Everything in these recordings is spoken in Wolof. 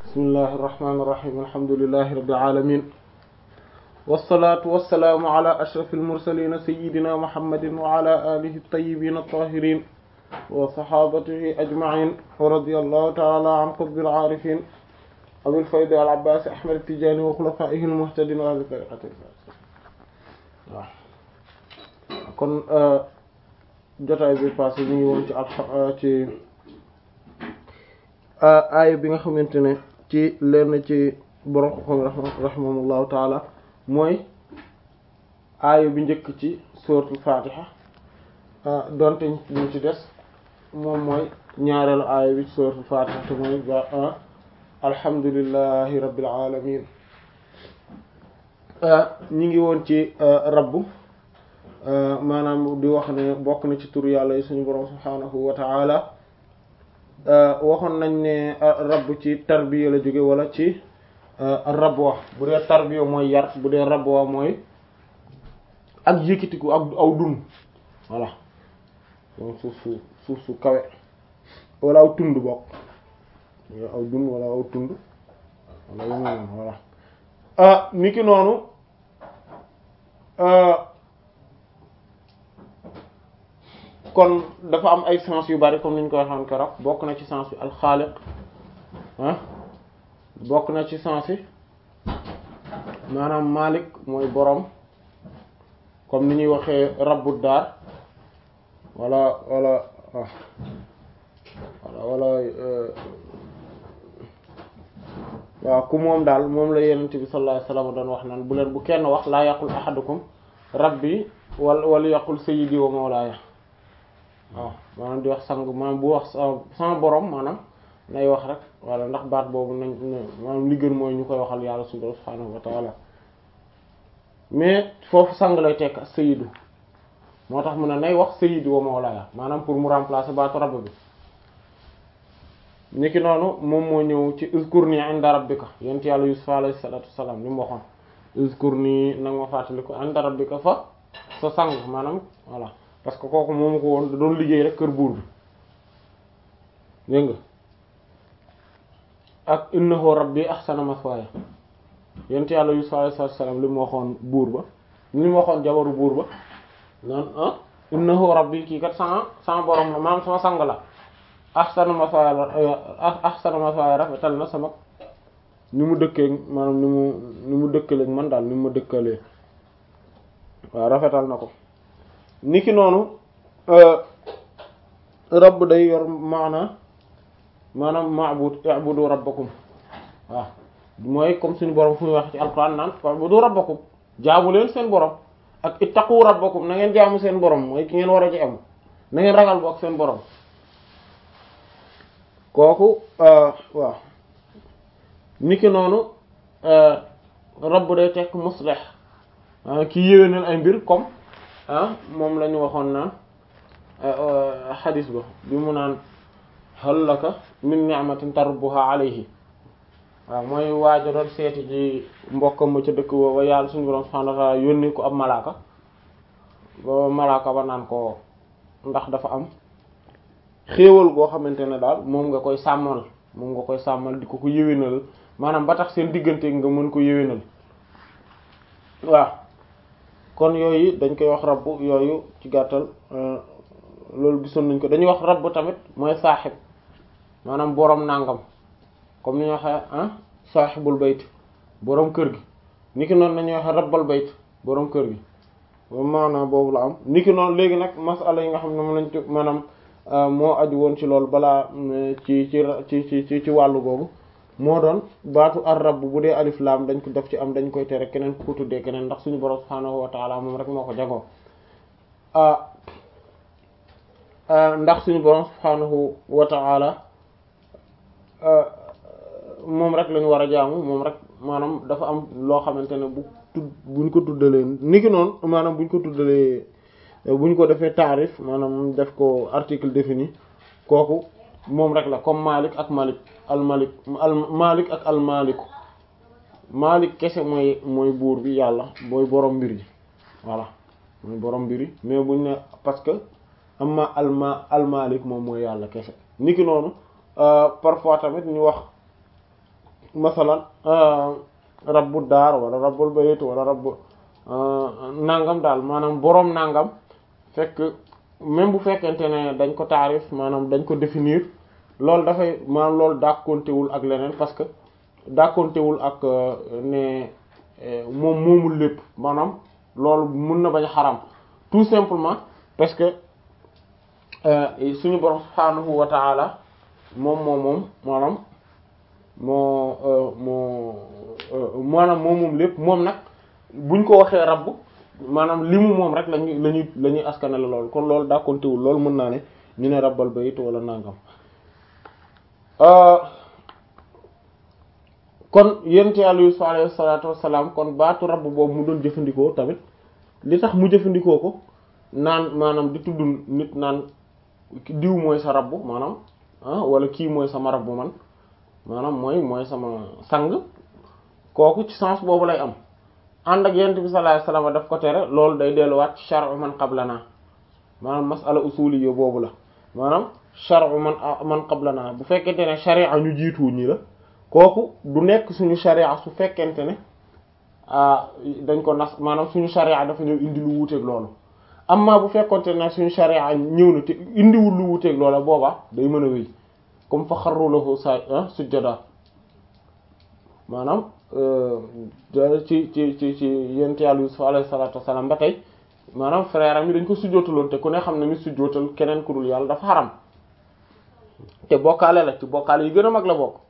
bismillahi irrahmani irrahim alhamdulilahi rabbil alamin wasalaatu wasalaamu ala ashraf almursalina sayidina muhammadin wa ala alihi altayibin altahirin wa sahabatihi ajmain wa radi allahu taala an qutbil aarifin abil faydi al abbasi ahmad tijani wa xulafaihi almuhtadin wa ahli tariqati waaw kon jotaay bi passé ñu ngi woon ci al ci aaya bi nga xamante ne ci lenn ci borom xam rahimahullahu taala mooy aaya bi njëkk ci suratul fatiha donte ñu ci des moom mooy ñaareelu aaya bi ci suratul fatiha te mooy ba alhamdulillahi rabbil alamin ñi ngi woon ci rabbu maanaam di wax ne bokk na ci tur yàlla yi suñu borom subhaanahu wa ta'ala waxoon nañ ne rabb ci tarbiya la jóge wala ci rabwa bu dee tarbiya mooy yar bu dee rabwa mooy ak yëkkatiku ak aw dun voilà moom suuf su suuf su kawe wala aw tund bokk aw dun wala aw tund wala yu mel voilà ni ki noonu kon dafa am ay sens yu bari comme ni ñu koy waxoon keroog bokk na ci sens bi alxaaliq ah bokk na ci sens yi maanaam malik mooy borom comme ni ñuy waxee rabbu daar wala wala wala wala waaw ku moom daal moom la yenent bi sallallahu alayhi wasallam doon wax naan bu leen bu kenn wax laa yaqul ahadukum rabbi wal wala yaqul sayyidi wa mawlaaya waaw maanaam di wax sang maanaam bu wax sama borom maanaam nay wax rek wala ndax baat boobu nañ maanaam li gën mooy ñu koy waxal yàlla subhanahu wa ta'ala mais foofu sang lay tekk sayyidu moo tax mu ne nay wax sayyidu wa mawlaaya maanaam pour mu remplacer baatu rabb bi niki noonu moom moo ñëw ci uzkurni inda rabbika yent yàlla yusuf alayhi salatu wassalam li mu waxoon uzkurni nag ma fàttali ko inda rabbika fa sa sang maanaam voilà parce que kooku moomu ko woon da doon liggéey rek kër buur bi dégg nga ak innahu rabbi ahsana maswaya yent yàlla yusuf alayhi salaam li mu waxoon buur ba li mu waxoon jabaru buur ba naan ah innahu rabbi kii kat sama sama borom la maanaam sama sang la ahsana maswaya ahsana maswaya rafetal na sama ni mu dëkkee maanaam ni mu ni mu dëkkaleeg man daal ni mu ma dëkkalee waaw rafetal na ko niki noonu rabb day yor maana maanaam ma'bud i'budu rabbakum waaw mooy comme suñu borom fu muy wax ci alquran naan fa'budu rabbakum jaamu leen seen borom ak ittaqu rabbakum na ngeen jaamu seen borom mooy ki ngeen war a ci am na ngeen ragal bokk seen borom kooku waaw niki noonu rabb day tekk muslih ki yéwénal ay mbir comme ah moom la ñu waxoon naan xadis ba bi mu naan hal laka min ni'matin tarbuha alayhi waaw mooy waajo doon seeti ci mbokkam ma ca dëkk booba yàlla suñu borom subhanahu wa ta'ala yónni ko ab malaaka ba malaaka ba naan ko ndax dafa am xéewal goo xamante ne daal moom nga koy sàmmal moom nga koy sàmmal di ko ko yéwénal maanaam ba tax seen diggante nga mën ko yéwénal waaw kon yooyu dañ koy wax rabb yooyu ci gàttal loolu gisoon nañ ko dañuy wax rabb tamit mooy saaxib maanaam boroom nàngam comme ni ñu waxee ah saaxibul bayt boroom kër gi niki noonu nañuy waxee rabbal bayt boroom kër gi maanaam boobu la am niki noonu léegi nag masala yi nga xam ne moom lañ ci maanaam moo aju woon ci loolu balaa ci ci ci ci ci wàllu googu moo doon baatu ar rabb bu dee alif laam dañ ko def ci am dañ koy tere keneen ku ko tuddee keneen ndax suñu borom subhaanahu wa taala moom rek moo ko jagoo ndax suñu borom subhaanahu wa taala moom rek lañu war a jaamu moom rek maanaam dafa am loo xamante ne bu tudd buñ ko tuddalee niki noonu maanaam buñ ko tuddalee buñ ko defee taarif maanaam def ko article défini kooku moom rek la comme Malik ak Malik al Malik al Malik ak al Maliku Malik kese mooy mooy buur bi yàlla mooy borom mbir yi voilà mooy borom mbir yi mais buñ ne parce que amma al ma al Malik moom mooy yàlla kese niki noonu parfois tamit ñu wax masalan rabbu daar wala rabbul bayt wala rabbu nangam daal maanaam boroom nangam fekk même bu fekkente ne dañ ko taarif maanaam dañ ko définir loolu dafay maanaam loolu dàkkontewul ak leneen parce que dàkkontewul ak ne moom moomul lépp maanaam loolu mun na bañ a xaram tout simplement parce que suñu borom subhaanahu wa ta'ala moom moom moom maanaam moo moo maanaam moom moom lépp moom nag buñ ko waxee rabb maanaam li mu moom rek lañuy lañuy la ñuy askanale loolu kon loolu dàkkontewul loolu mën naa ne ñu ne rabbal bayt wala nangam kon yent yàlla Yuusuf alayhi salaatu wassalaam kon baatu rabb boobu mu doon jëfandikoo tamit li tax mu jëfandikoo ko naan maanaam di tudd nit naan diw mooy sa rabb maanaam ah wala kii mooy sama rabb man maanaam mooy mooy sama sang kooku ci sens boobu lay am ànd ak yent bi sallallahu alayhi wasallam daf ko tere loolu day delluwaat ci shar'u man qablana maanaam mas'ala usuliyya boobu la maanaam shar'u man man qablana bu fekkente ne sharia ñu jiitu ñi la kooku du nekk suñu sharia su fekkente ne dañ ko nas maanaam suñu sharia dafa ñëw indi lu wuuteeg loolu amma bu fekkonte ne suñu sharia ñëw na te indiwul lu wuuteeg loola booba day mën a wéy comme fa xarru lahu sa sujjada maanaam ci ci ci ci yent yàlla Yusuf alayhi salatu wassalam ba tey maanaam frère am yi dañ ko sujjootaloon te ku ne xam ne ni sujjootal keneen ku dul yàlla dafa xaram te bokkaale la ci bokkaale yi gën a mag la bokk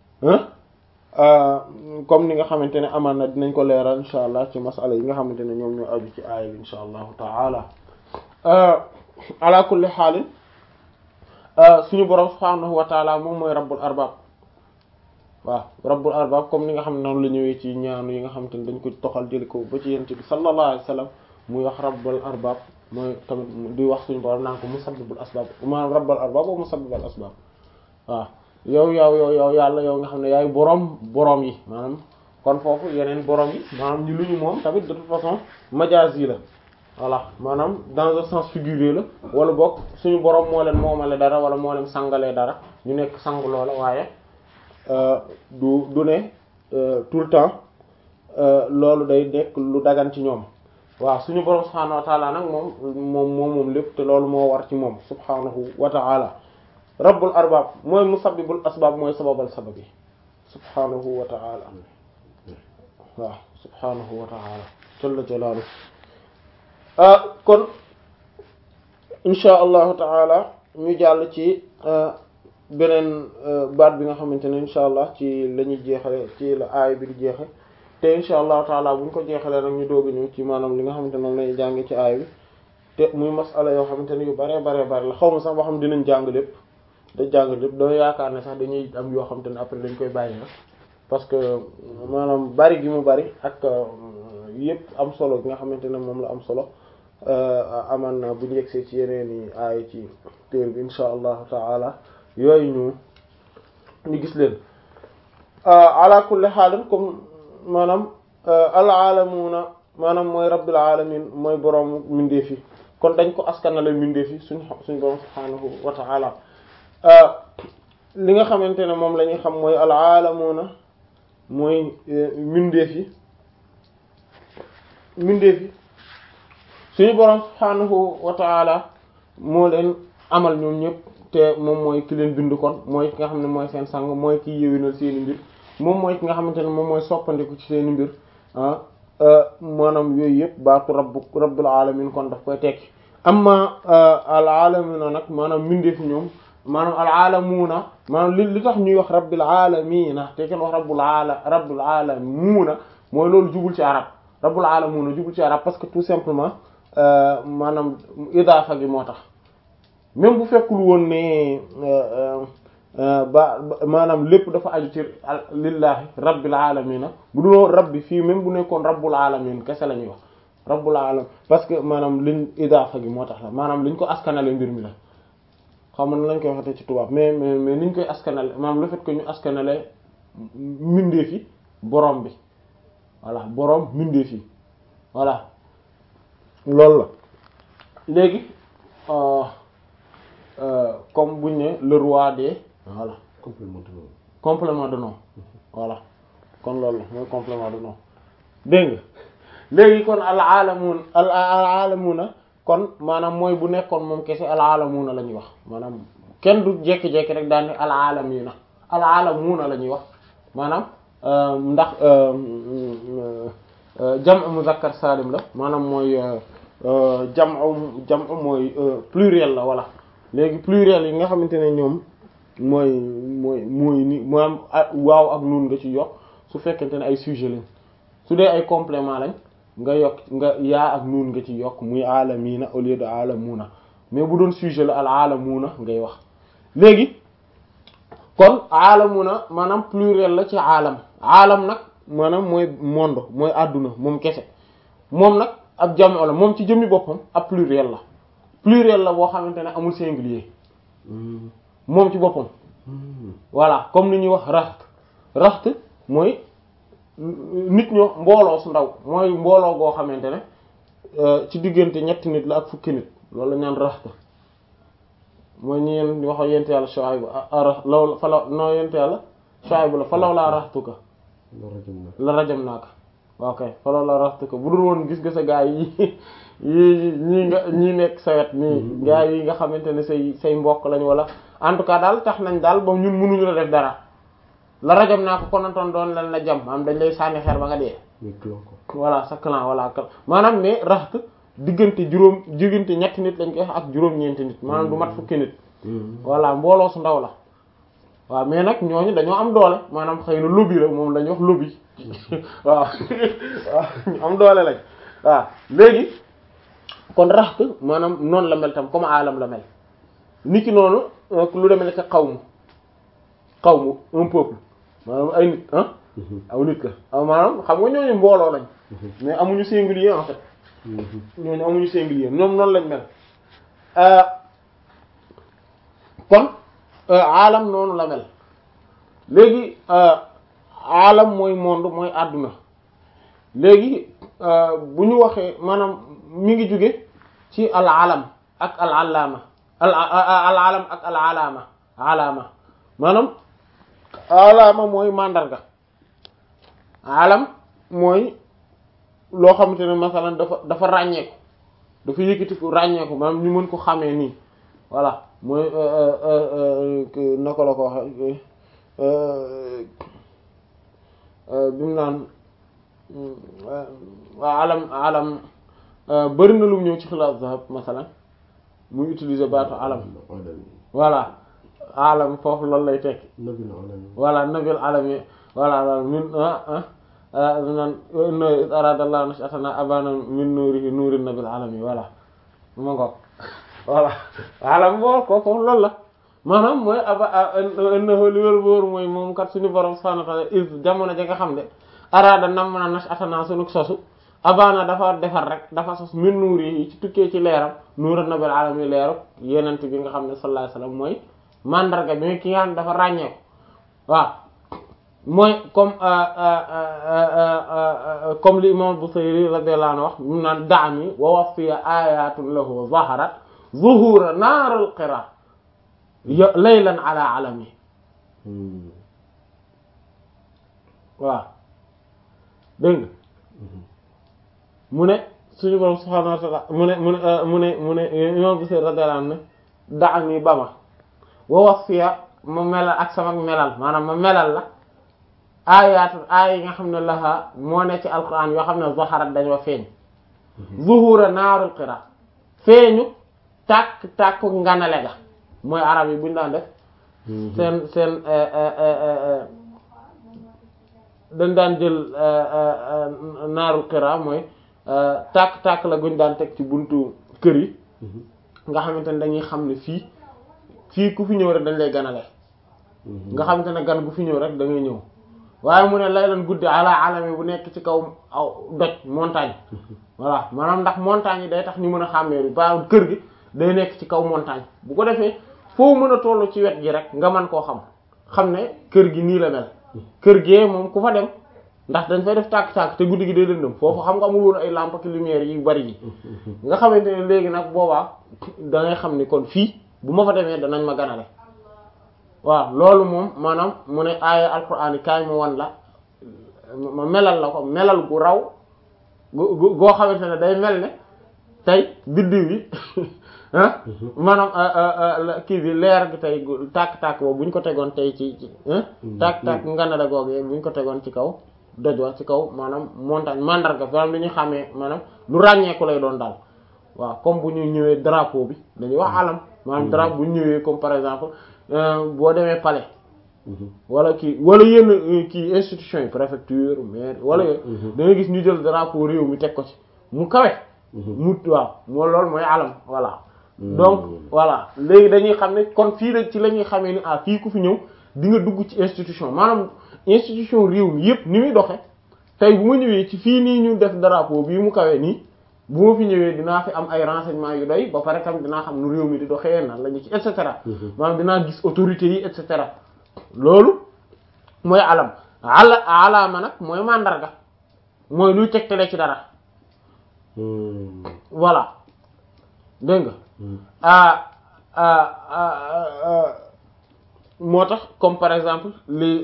comme ni nga xamante ne amaan na dinañ ko leeral insha allah ci masala yi nga xamante ne ñoom ñoo aju ci aaya bi insha allahu taala ala kulli xaalin suñu borom subhaanahu wa taala moom mooy rabbul arbab waaw rabbul arbab comme ni nga xam ne noonu la ñëwee ci ñaanu yi nga xamante ne dañ ko toxal jëli ko ba ci yent bi sallallahu alayhi wa sallam muy wax rabbul arbab mooy tamit di wax suñu borom naan ko musabbibul asbab maanaam rabbul arbab wa musabbibul asbab waaw yow yow yow yow yàlla yow nga xam ne yaay boroom boroom yi maanaam kon foofu yeneen boroom yi maanaam ñi lu ñu moom tamit de toute façon majazi la voilà maanaam dans un sens figuré la wala boog suñu boroom moo leen moomale dara wala moo leen sangalee dara ñu nekk sang loola waaye du du ne tout le temps loolu day nekk lu dagan ci ñoom waaw suñu boroom subhaanahu wa taala nag moom moom moom moom lépp te loolu moo war ci moom subhaanahu wa taala rabbul arbab mooy musabbibul asbab mooy sababal sabab yi subhanahu wa ta'ala waaw subhanahu wa ta'ala jalla jalaalu kon insha allahu ta'ala ñu jàll ci beneen baat bi nga xamante ne insha allah ci la ñuy jeexale ci la aay bi di jeexe te insha allahu ta'ala bu ñu ko jeexalee nag ñu dooga ñëw ci maanaam li nga xamante ne moom lañuy jànge ci aay bi te muy masala yoo xamante ne yu bare bare bare la xaw ma sax boo xam dinañ jàng lépp da jàng lépp doo yaakaar ne sax dañuy am yoo xam te ne après dañ koy bàyyi na parce que maanaam bari gi mu bari ak yépp am solo gi nga xamante ne moom la am solo aman na bu ñu yegsee ci yeneen i aay ci téer bi insha allahu taala yooyu ñu ñu gis leen ala kulli xaalin comme maanaam al aalamuuna maanaam mooy rabbil alamin mooy borom mindeef yi kon dañ ko askanale mindeef yi suñ suñ borom subhaanahu wa taala li nga xamante ne moom la ñuy xam mooy al aalamuuna mooy mindeef yi mindeef yi suñu borom subhaanahu wa taala moo leen amal ñoom ñëpp te moom mooy ki leen bind kon mooy ki nga xam ne mooy seen sang mooy ki yéwénal seeni mbir moom mooy ki nga xamante ne moom mooy soppandiku ci seeni mbir ah maanaam yooyu yëpp baatu rabbu rabbul alamin kon daf koy tekki amma al alamuna nag maanaam mindeef ñoom maanaam al alamuuna maanaam li li tax ñuy wax rabbil alamina te kenn wax rabbul ala rabbul alamuuna mooy loolu jubul ci arab rabbul alamuuna jubul ci arab parce que tout simplement maanaam idaafa gi moo tax même bu fekkul woon ne ba maanaam lépp dafa aju ci lillahi rabbil alamina bu duloo rabbi fii même bu nekkoon rabbul alamin kese la ñuy wax rabbul alamin parce que maanaam liñ idaafa gi moo tax la maanaam liñ ko askanale mbir mi la xam na lañ koy waxatee ci tubaab mais mais mais niñ koy askanale maanaam le fait que ñu askanale mbindeef yi borom bi voilà borom mbindeef yi voilà loolu la léegi comme buñ ne le roi des voilà complément de nom complément de nom voilà kon loolu mooy complément de nom dégg nga léegi kon al alamun al alamuna kon maanaam mooy bu nekkoon moom kese al alamuna la ñuy wax maanaam kenn du jekki-jekki rek daan ne al alamina al alamuna la ñuy wax maanaam ndax jam'u muzakkar salim la maanaam mooy jam'u jam'u mooy pluriel la voilà léegi pluriel yi nga xamante ne ñoom mooy mooy mooy ni maanaam waaw ak nun nga ci yokk su fekkente ne ay sujet lañ su dee ay complément lañ nga yokk nga yaa ak nuun nga ci yokk muy aalamiina au lieu de aalamuuna mais bu doon sujet la al aalamuuna ngay wax léegi kon aalamuuna maanaam pluriel la ci aalam aalam nag maanaam mooy monde mooy àdduna moom kese moom nag ab jamoo la moom ci jëmmi boppam ab pluriel la pluriel la boo xamante ne amul singulier moom ci boppam voilà comme ni ñuy wax raxt raxt mooy nit ñoo mbooloo su ndaw mooy mbooloo goo xamante ne ci diggante ñetti nit la ak fukki nit loolu la ñaan raxt mooy ñi yeen waxo yent yàlla Shuayb ara law fa law noo yent yàlla Shuayb la fa law laa raxtuka la rajam naaka waaw kay fa law laa raxtuka bu dul woon gis nga sa gaa yi yi ñii nga ñii nekk sa wet nii gaa yi nga xamante ne say say mbokk lañ wala en tout cas daal tax nañ daal ba ñun mënuñu la def dara la rajam naa ko konantoon doon lan la jam maanaam dañ lay sànni xeer ba nga dee voilà sa clan voilà maanaam mais raxt diggante juróom diggante ñetti nit lañ koy wax ak juróom-ñeenti nit maanaam du mat fukki nit voilà mbooloo su ndaw la waaw mais nag ñooñu dañoo am doole maanaam xëy na lobby la moom la ñuy wax lobby waaw waaw ñu am doole lañ waaw léegi kon raxt maanaam noonu la mel tam comme alam la mel niki noonu lu demee nekk xawmu xawmu un peuple maanaam ay nit ah aw nit la aw maanaam xam nga ñooñu mbooloo lañ mais amuñu singulier en fait ñooñu amuñu singulier ñoom noonu lañ mel kon alam noonu la mel léegi alam mooy monde mooy àdduna léegi bu ñu waxee maanaam mi ngi jóge ci al alam ak al alaama al al alam ak al alaama alaama maanaam alaama mooy màndarga alam mooy loo xamante ne masalan dafa dafa ràññeeku dafa yëkkati ko ràññeeku maanaam ñu mën ko xamee nii voilà mooy naka la ko waxe bi mu naan alam alam bëri na lu mu ñëw ci xilaas zahab masalan muy utiliser baatu alam voilà alam foofu loolu lay tekki voilà nabil alami voilà min nan no aradallah nashatana abana min nuurihi nuurin nabil alami voilà ma ngoog voilà alam boo ko foofu loolu la maanaam mooy aba innahu li wér bóoru mooy moom kat suñu borom subhanahu wa ta'ala is jamono ja nga xam ne arada nam na nashatana sunu sosu abana dafa defar rek dafa sos min nuurihi ci tukkee ci leeram nuurin nabil alami leeru yenent bi nga xam ne sallallahu alayhi wasallam mooy mandarga bi ki nga xam ne dafa ràññeeku waaw mooy comme comme li imam Busayri radiyallahu anhu wax mu naan daami wa wafiya ayatun lahu zaharat zuhura naarul qira laylan ala alami waaw dégg nga mu ne suñu borom subhanahu wa ta'ala mu ne mu ne mu ne mu ne imam Busayri radiyallahu anhu daami ba ma wa wafiya ma melal ak sama melal maanaam ma melal la aayaat aaya yi nga xam ne laha moo ne ci alquran yoo xam ne zaharat dañoo feeñ zuhura naarul qira feeñu tàkk tàkk nganale ga mooy arab yi buñu daan def seen seen dañ daan jël naarul qira mooy tàkk tàkk la guñ daan teg ci buntu kër yi nga xamante ne dañuy xam ne fii fii ku fi ñëw rek dañ lay ganale nga xamante ne gan gu fi ñëw rek da ngay ñëw waaye mu ne lay lan guddi ala alami bu nekk ci kaw aw doj montagne voilà maanaam ndax montagne yi day tax ñu mën a xàmmee bi ba kër gi day nekk ci kaw montagne bu ko defee foo mën a toll ci wet gi rek nga mën koo xam xam ne kër gi nii la mel kër gee moom ku fa dem ndax dañ fay def tàkk-tàkk te guddi gi day lëndëm foofu xam nga amul woon ay lampe ak lumière yi bari yi nga xamante ne léegi nag boobaa da ngay xam ni kon fii bu ma fa demee danañ ma ganale waaw loolu moom maanaam mu ne aaya alquran yi kaay mu wan la ma melal la ko melal gu raw gu gu goo xamante ne day mel ne tey biddiw yi ah maanaam kii bi leer gi tey tàkk-tàkk boobu bu ñu ko tegoon tey ci ci tàkk-tàkk nganada googee bu ñu ko tegoon ci kaw doj wa ci kaw maanaam montagne mandarga maanaam li ñu xamee maanaam lu ràññeeku lay doon daal waaw comme bu ñu ñëwee drapeau bi dañuy wax alam maanaam drapeau bu ñu ñëwee comme par exemple boo demee palais wala kii wala yenn kii institution yi préfecture maire wala yooyu da nga gis ñu jël drapeau réew mi teg ko ci mu kawe mu waaw moo loolu mooy alam voilà donc voilà léegi dañuy xam ne kon fii la ci la ñuy xamee ni ah fii ku fi ñëw di nga dugg ci institution maanaam institution réew mi yépp ni muy doxe tey bu ma ñëwee ci fii nii ñu def drapeau bii mu kawe nii bu ma fi ñëwee dinaa fi am ay renseignements yu doy ba pare tam dinaa xam nu réew mi di doxee nan la ñu ci et cetera maanaam dinaa gis autorités yi et cetera loolu mooy alam ala alaama nag mooy màndarga mooy luy tegtale ci dara voilà dégg nga ah moo tax comme par exemple li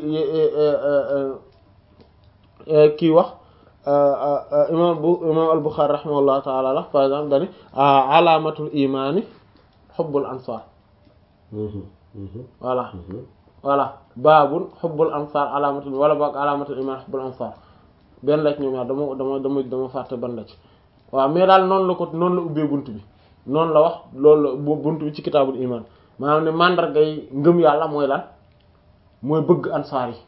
kii wax imam bu imam al-Bukhari rahimahullah taala la par exemple dani alaamatul imaani xubbul ansar voilà voilà baabun xubbul ansar alaamatul wala boog alaamatul imaan xubbul ansar benn la ci ñoom ñaar dama dama dama dama fàtte ban la ci waaw mais daal noonu la ko noonu la ubbee bunt bi noonu la wax loolu la bunt bi ci kitaabul iman maanaam ne mandargay ngëm yàlla mooy lan mooy bëgg ansaar yi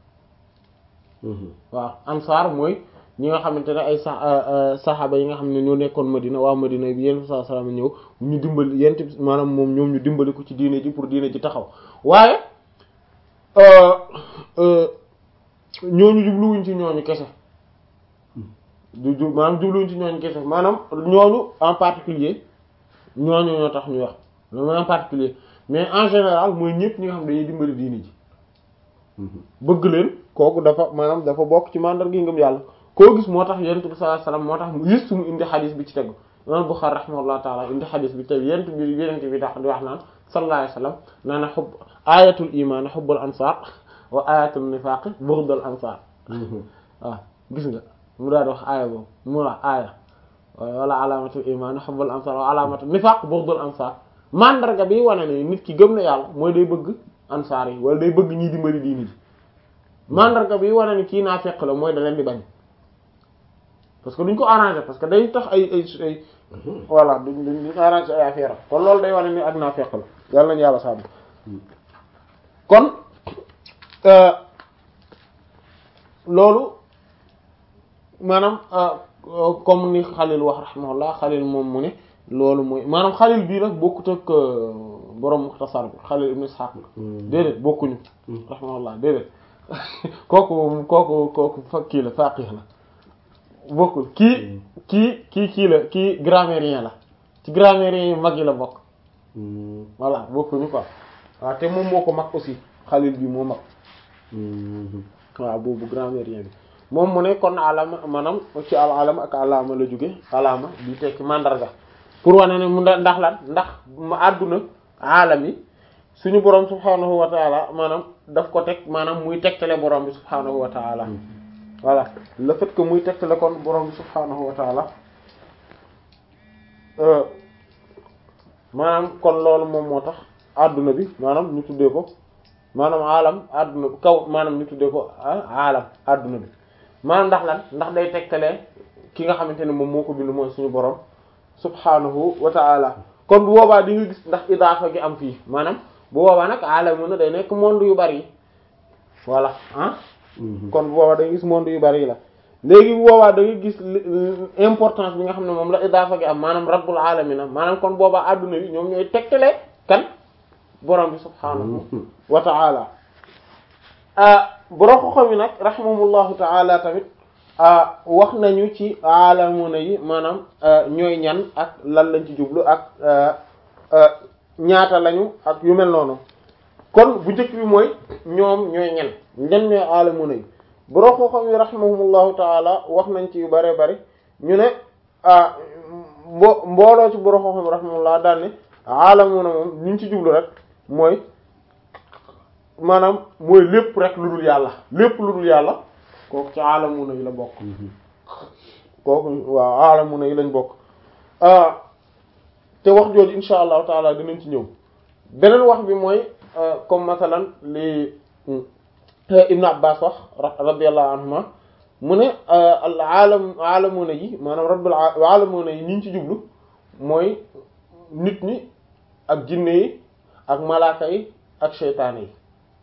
waaw ansaar mooy ñi nga xamante ne ay sa saxaaba yi nga xam ne ñoo nekkoon Madina waa Madina bi yéen saa salaam ñëw ñu dimbali yent maanaam moom ñoom ñu dimbali ko ci diine ji pour diine ji taxaw waaye ñooñu jubluwuñ ci ñooñu kese du ju maanaam jubluwuñ ci ñooñu kese maanaam ñooñu en particulier ñooñu ñoo tax ñu wax loolu mooy en particulier mais en général mooy ñëpp ñi nga xam ne dañuy dimbali diine ji bëgg leen kooku dafa maanaam dafa bokk ci mandar gi ngëm yàlla koo gis moo tax yonent bi sallallahu alayhi wasallam moo tax mu juste mu indi xadis bi ci tegu imam Bukhari rahimahullah taala indi xadis bi tegu yonent bi yonent bi dax di wax naan sallallahu alayhi wasallam naa na xubb ayatul iman xubbul ansar wa ayatul nifaq bughdul ansar waaw gis nga mu daal di wax aaya boobu mu wax aaya wala alamatul iman xubbul ansar wa alamatul nifaq bughdul ansar mandarga bi wane ne nit ki gëm na yàlla mooy day bëgg ansaar yi wala day bëgg ñiy dimbali diini ji mandarga bi wane ni kii naa fekk la mooy da leen di bañ parce que duñ ko arrangé parce que day tax ay ay ay voilà duñ duñ arrangé ay affaire kon loolu day wane ni ak naa fekk la yàlla nañu yàlla sàmm kon loolu maanaam comme ni Xalil wax rahimahullah Xalil moom mu ne loolu mooy maanaam Xalil bii nag bokkut ak borom Muxtasar bi Xalil ibn Ishaq déedéet bokkuñu rahimahullah déedéet kooku kooku kooku fa kii la faqih la bokkul kii kii kii kii la kii grammairien la ci grammairien yi mag yi la bokk voilà bokkuñu quoi waaw te moom moo ko mag aussi Xalil bi moo mag waaw boobu grammairien bi moom mu ne kon alama maanaam ci al alama ak alama la jóge alama di tekki mandarga pour wane ne mu ndax lan ndax ma àdduna alam yi suñu borom subhanahu wa taala maanaam daf ko teg maanaam muy tegtale borom bi subhanahu wa taala voilà le fait que muy tegtale kon borom bi subhanahu wa taala maanaam kon loolu moom moo tax àdduna bi maanaam ñu tuddee ko maanaam alam àdduna kaw maanaam ñu tuddee ko alam àdduna bi maanaam ndax lan ndax day tegtalee ki nga xamante ne moom moo ko bind mooy suñu borom subhanahu wa ta'ala kon bu boobaa di nga gis ndax idaafa gi am fii maanaam bu boobaa nag alam na day nekk monde yu bari yi voilà ah kon bu boobaa da nga gis monde yu bari yi la léegi bu boobaa da nga gis importance bi nga xam ne moom la idaafa gi am maanaam rabbul alamina maanaam kon boobaa adduna bi ñoom ñooy tegtalee kan borom bi subhanahu wa ta'ala borom ko xam yi nag rahimahumullahu ta'ala tamit wax nañu ci alamuna yi maanaam ñooy ñan ak lan lañ ci jublu ak ñaata lañu ak yu mel noonu kon bu njëkk bi mooy ñoom ñooy ñan ñan ñooy alamuna yi borom ko xam yi rahimahumullahu ta'ala wax nañ ci yu bare bari ñu ne mbo mbooloo ci borom ko xam yi rahimahullah daal ne alamuna moom ñu ci jublu rek mooy maanaam mooy lépp rek lu dul yàlla lépp lu dul yàlla kooku ci alamuna yi la bokk kooku waaw alamuna yi lañ bokk te wax jooju insha allahu taala dinañ ci ñëw beneen wax bi mooy comme masalan li ibnu abbas wax radiyallahu anhuma mu ne al alam alamuna yi maanaam rabbul alamuna yi ñi ñu ci jublu mooy nit ñi ak jinne yi ak malaaka yi ak seytaane yi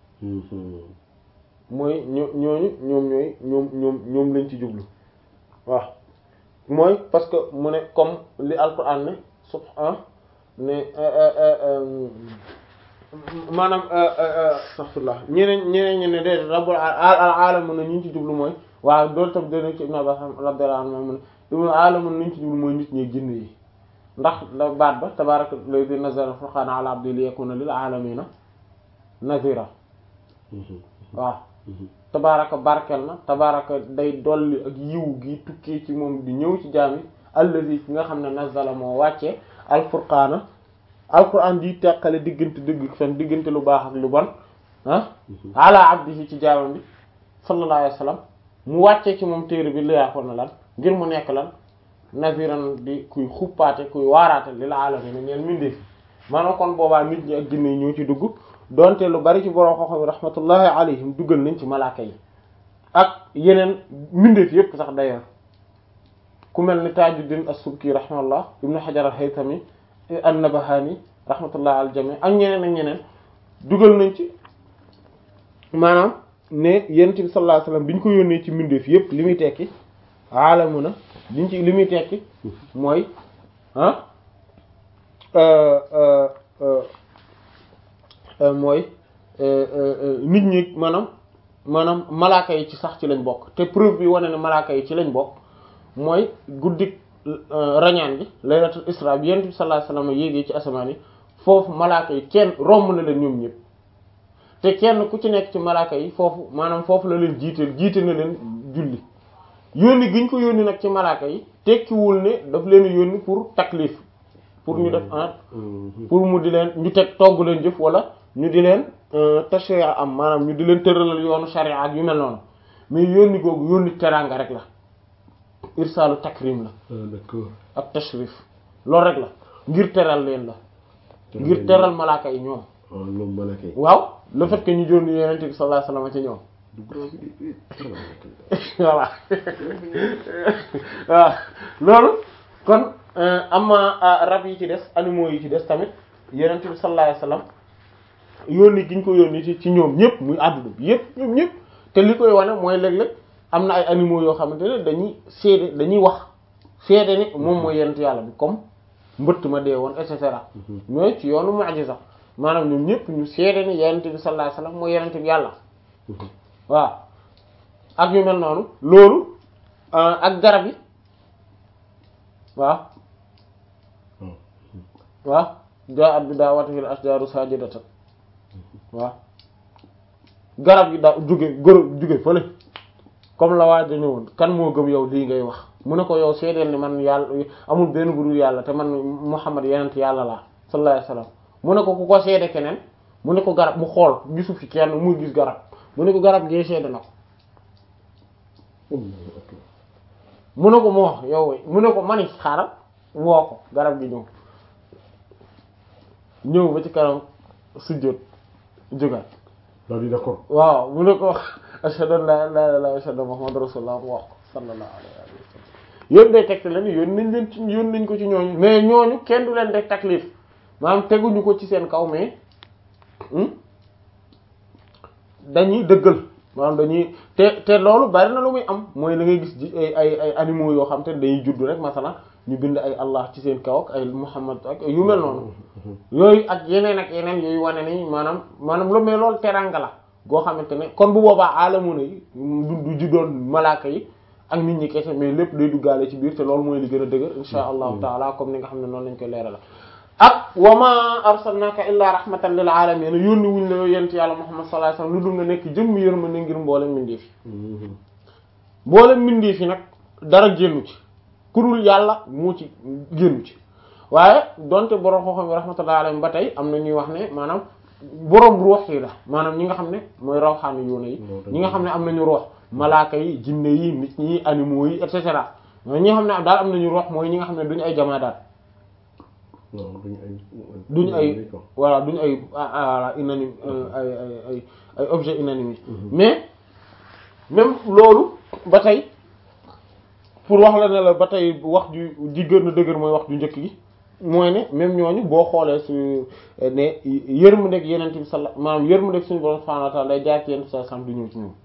mooy ñoo ñooñu ñoom ñooy ñoom ñoom ñoom lañ ci jublu waaw mooy parce que mu ne comme li alquran ne subhan ne maanaam astaghfirullah ñeneen ñeneen ñe ne de rabbul alamun na ñu ci jublu mooy waaw doolu tam dana ci ibn Abbas radiyallahu anhu mu ne ibnu alamun nañu ci jublu mooy nit ñi jinne yi ndax la baat ba tabaraka alladhi nazzala al-furqana ala abdihi liyakuna lil alamina nazira waaw tabaraka barkel na tabaraka day dolli ak yiw gi tukkee ci moom di ñëw ci jaam yi alladhi ki nga xam ne nazzala moo wàccee al-furqana alquran di teqale diggante dëgg fen diggante lu baax ak lu bon ah ala abdihi ci jaamam bi sallallahu alayhi wa sallam mu wàccee ci moom téere bi liyaakoon na lan ngir mu nekk lan naziran di kuy xuppaate kuy waaraate li la alamina ñeel mindee fi maanaam kon boobaa nit ñi ak jinne yi ñoo ci dugg donte lu bari ci borom xoxo bi rahmatullahi alayhim duggal nañ ci malaaka yi ak yeneen mindeef yépp sax d'ailleurs ku mel ni Tajuddin as-Subki rahmatullah ibnu Hajar al-Haytami an-Nabahani rahmatullah al jami ak ñeneen ak ñeneen dugal nañ ci maanaam ne yonent bi sallallahu alayhi wasallam bi ñu ko yónnee ci mbindeef yépp li muy tekki aalamu na liñ ci li muy tekki mooy ah mooy nit ñi maanaam maanaam malaaka yi ci sax ci lañ bokk te preuve bi wane ne malaaka yi ci lañ bokk mooy guddik rañaan bi laylatul isra bi yonent bi sallallahu alayhi wasallam yéegee ci asamaan yi foofu malaaka yi kenn romb na leen ñoom ñëpp te kenn ku ci nekk ci malaaka yi foofu maanaam foofu la leen jiiteel jiite na leen julli yónni gi ñu ko yónni nag ci malaaka yi tekkiwul ne daf leen yónni pour taklif pour ñu def ah pour mu di leen ñu teg togg leen jëf wala ñu di leen tashri'a am maanaam ñu di leen tëralal yoonu sharia ak yu mel noonu mais yónni googu yónni teraanga rek la irsaalu takrim la d'accord ak tashrif loolu rek la ngir teral leen la ngir teral malaaka yi ñoom waaw ñoom malaaka yi waaw le fait que ñu jónni yonent bi sallallahu alayhi wasallam ci ñoom voilà waaw loolu kon ama rab yi ci des animaux yi ci des tamit yonent bi sallallahu alayhi wasallam yónni gi ñu ko yónni ci ci ñoom ñëpp muy àdduna bi yëpp ñoom ñëpp te li koy wane mooy léeg-léeg am na ay animaux yoo xamante ne dañuy seede dañuy wax seede ni moom mooy yonent yàlla bi comme mbëtt ma dee woon et cetera mais ci yoonu mu'jiza maanaam ñoom ñëpp ñu seede ni yonent bi sallallahu alayhi wasallam mooy yonent bi yàlla waaw ak yu mel noonu loolu ak garab yi waaw waaw jaa'at bi daawatihil ashjaaru saajidatan waaw garab yi daa jóge gërë jóge fële comme la waa dañu woon kan moo gëm yow lii ngay wax mu ne ko yow seedeel ni man yàlla amul benn bu dul yàlla te man Muhammad yenent yàlla laa sallallahu alayhi wasallam mu ne ko ku ko seede keneen mu ne ko garab mu xool gisu fi kenn muy gis garab mu ne ko garab gee seede na ko mu ne ko moo wax yow mu ne ko mani xaaral woo ko garab gi ñëw ñëw ba ci kanam sujjóot jógaat daal di d'accord waaw mu ne ko ashhadu an la ilaha illallah wa ashhadu anna muhammadur rasulullah mu wax ko sallallahu alayhi wa sallam yóon day tegte leen yoon nañ leen ci yoon nañ ko ci ñooñu mais ñooñu kenn du leen def taklif maanaam teguñu ko ci seen kaw mais dañuy dëggal maanaam dañuy te te loolu bari na lu muy am mooy da ngay gis ji ay ay ay animaux yoo xam te dañuy judd rek masalan ñu bind ay allah ci seen kaw ak ay muhammad ak yu mel noonu yooyu ak yeneen ak yeneen yooyu wane ni maanaam maanaam lu mais loolu teranga la goo xamante ne kon bu boobaa alamuna yi du du juddoon malaaka yi ak nit ñi kese mais lépp day duggaale ci biir te loolu mooy li gën a dëgër insha allahu taala comme ni nga xam ne noonu lañ koy leeral la ak wa ma arsalnaka illa rahmatan lil alamin yónni wuñ la yent yàlla muhammad sallallahu alayhi wasallam lu dul nga nekk jëmm yërmande ngir mboolem mbindeef yi mboolem mbindeef yi nag dara génnu ci ku dul yàlla moo ci génnu ci waaye donte borom xooxam bi rahmatullahi alayhi ba tey am na ñuy wax ne maanaam boroom ruux yi la maanaam ñi nga xam ne mooy rawxaani yoona yi ñi nga xam ne am nañu ruux malaaka yi jinne yi nit ñi animaux yi et cetera ñi nga xam ne daal am nañu ruux mooy ñi nga xam ne duñu ay jamaadaat waaw duñu ay. duñu ay voilà duñu ay voilà inanime ay ay ay ay objet inanimé mais même loolu ba tey pour wax la ne la ba tey wax ju ji gën a dëgër mooy wax ju njëkk gi mooy ne même ñooñu boo xoolee su ne yërmandeeg yeneen bi sala maanaam yërmandeeg suñu borom subhanahu wa ta'ala day jaar ci yenn sa sam du ñëw ci ñoom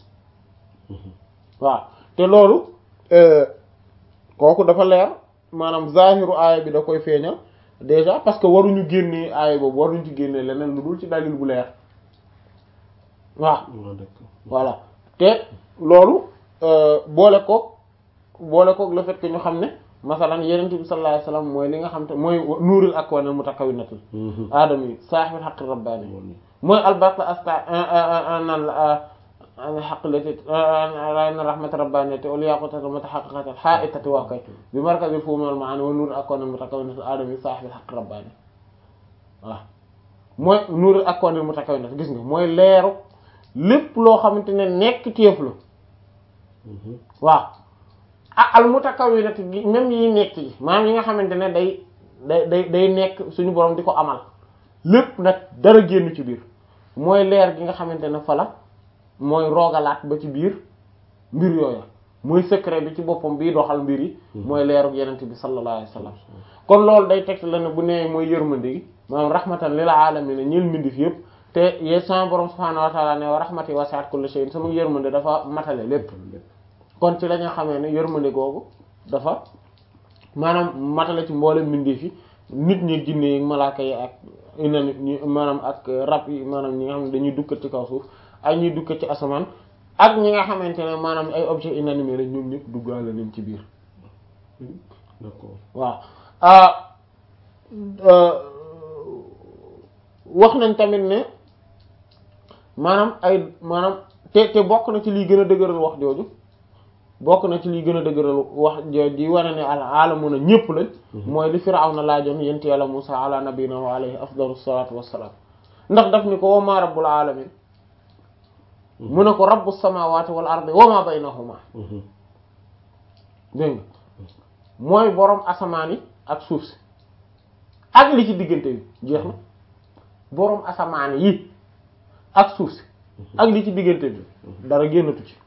waaw te loolu kooku dafa leer maanaam zahiru aaya bi da koy feeñal déjà parce que waruñu génnee aaya boobu waruñu ci génnee leneen lu dul ci dalil bu leer waaw voilà te loolu boole koog boole koog le fait que ñu xam ne masalan yenent bi sallallahu alayhi wasallam mooy li nga xam te mooy nuuril akwanil mutakawwinatil aadama yi saahibil haqqi rabbaani mooy albarka asta nan la xaq lati ray na rahmat rabbaniyati wal yaqutati mutahaqiqati ha'itati wa kay bi markazi fuhum wal ma'ani wa nuuril akwanil mutakawwinatil aadama yi saahibil haqqi rabbaani waaw mooy nuuril akwanil mutakawwinati gis nga mooy leeru lépp loo xamante ne nekk téef la waaw ah al mutakawwinati même yi nekk yi maanaam yi nga xamante ne day day day day nekk suñu borom di ko amal lépp nag dara génn ci biir mooy leer gi nga xamante ne fa la mooy roogalaat ba ci biir mbir yooyu mooy secret bi ci boppam bii doxal mbir yi mooy leeru yenente bi sallallahu alayhi wasallam kon loolu day teg la ne bu nee mooy yërmande gi maanaam rahmatan lil alamin ñeel mbindeef yépp te yee sama borom subhanahu wa ta'ala ne wa rahmati wasi'at kulli shay'in sama yërmande dafa matale lépp kon ci la ñu xamee ne yërmande googu dafa maanaam matale ci mboolem mbindeef yi nit ñi jinne yi malaaka yi ak inani ñi maanaam ak rab yi maanaam ñi nga xam ne dañuy dukkat ci kaw suuf ak ñuy dukkat ci asamaan ak ñi nga xamante ne maanaam ay objet inanimé la ñoom ñëpp duggaale nañ ci biir d'accord waaw wax nañ tamit ne maanaam ay maanaam te te bokk na ci liy gën a dëgëral wax jooju bokk na ci liy gën a dëgëral wax jooju di wane ne al alamuna ñëpp lañ mooy li Firawna laajoon yent yàlla Musa ala nabina wa alayhi afdalu salatu wassalam ndax daf ni ko wa ma rabbul alamin mu ne ko rabbus samawati wal ardi wa ma baynahuma dégg nga mooy boroom asamaan yi ak suuf si ak li ci diggante bi jeex na boroom asamaan yi ak suuf si ak li ci diggante bi dara génnatu ci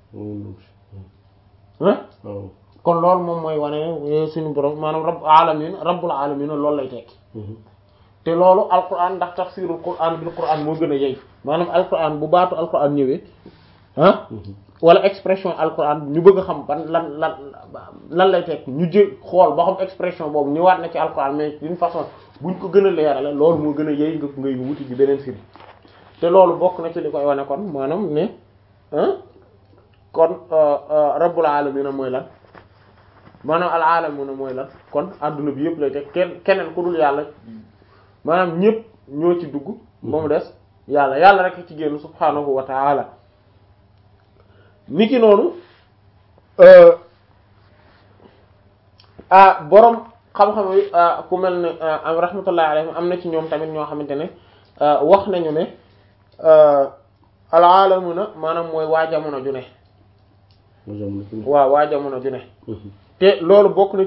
ah kon loolu moom mooy wane suñu borom maanaam rabb alamin rabbul alamin loolu lay tekki te loolu alquran ndax tafsirul quran bil quran moo gën a yey maanaam alquran bu baatu alquran ñëwee ah wala expression alquran ñu bëgg a xam ban lan lan lan lay tekki ñu jël xool ba xam expression boobu ñëwaat na ci alquran mais d'une façon buñ ko gën a leerale loolu moo gën a yey nga ngay wuti ji beneen firi te loolu bokk na ci li koy wane kon maanaam ne kon rabbul alamin mooy lan maanaam al alamuna mooy lan kon adduna bi yëpp lay teg kenn keneen ku dul yàlla maanaam ñëpp ñoo ci dugg ba mu des yàlla yàlla rek ci génn subhanahu wa ta'ala niki noonu ah borom xam-xam yi ku mel ne am rahmatullahi alayhim am na ci ñoom tamit ñoo xamante ne wax nañu ne al alamuna maanaam mooy waa jamono ju ne waaw waa jamono ju ne te loolu bokk na